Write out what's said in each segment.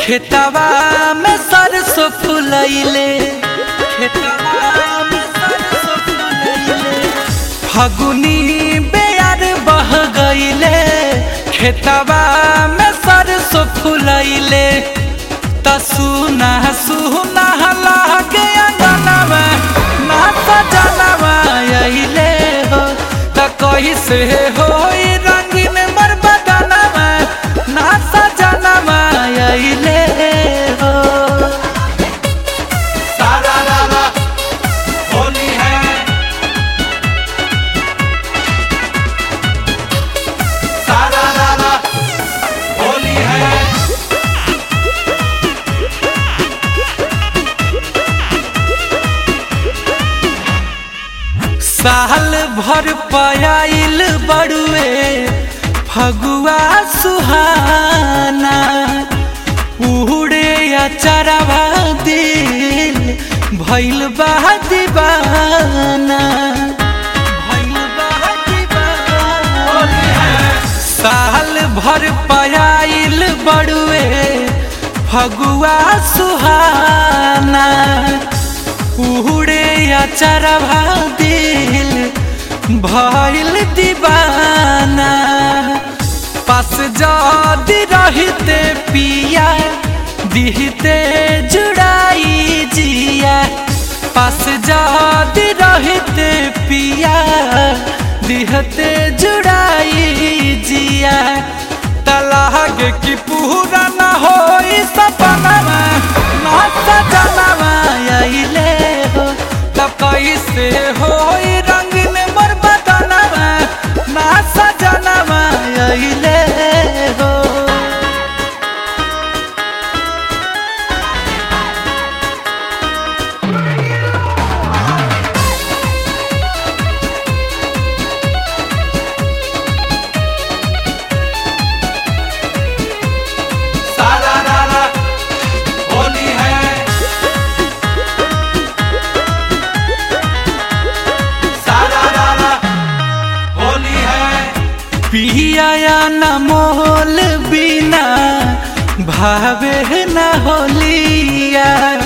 खेतवा में सरसों फुलैले खेतवा में सरसों फुलैले फगुनी बेयार बह गईले खेतवा में सरसों फुलैले त सुना सुना लागे अंगनवा ना सजनवा अइले हो त कैसे होई रंगीन मोर बदनवा ना सजनवा अइले हो सारा रारा होली है सारा रारा होली है साल भर पयाइल बड़ुए फगुआ सुहाना उड़े अचरवा दिल भइल बा दीवाना भइल बा दीवाना साल भर पयाइल बड़ुए फगुआ सुहाना उड़े अचरवा दिल भइल दीवाना पास जदी रहते पिया दिहते जुड़ाई जिया पास जदी रहते पिया दिहते जुड़ाई जिया तलाग की पूरा न होई सपनवा ना सजनवा अइले हो तब कैसे होई रंगीन मोर बदनवा ना सजनवा अइले हो सारा रारा होली है सारा रारा होली है पिया न मोल बिना भावे न होलिया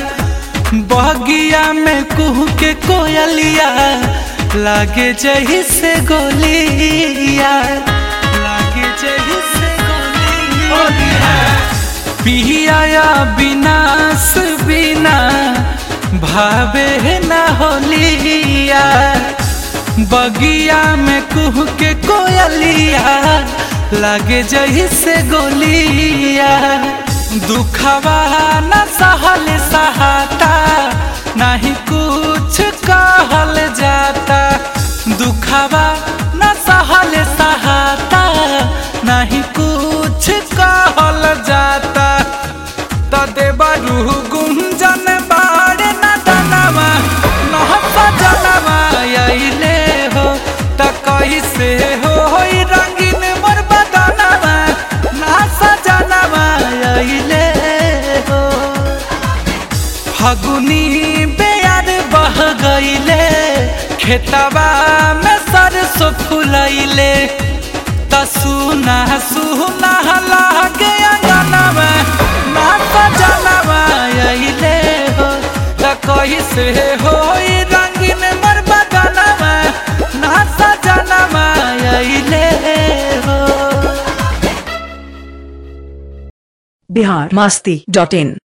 बगिया में कुह के कोयलिया लागे जही से गोलिया लागे जही से गोलिया होली है पिया विनाश बिना भावे न होलिया बगिया में कुह के कोयलिया लागे जही से गोलिया दुखवा न सहल सहाता नहीं कुछ कहल जाता दुखवा न सहल सहाता नहीं कुछ कहल जाता तदे बरू गुंजन बाड़े न दनवा न सजनवा अइले हो त कैसे होई रंगीन मोर बदनवा ना सजनवा अइले हो फगुनी बेयार बह गईले खेतवा में सरसों फुलैले त सुना सुना लागे अंगनवा ना सजनवा अइले हो त कैसे होई रंगीन मोर बदनवा ना सजनवा अइले हो बिहार मस्ती डॉट इन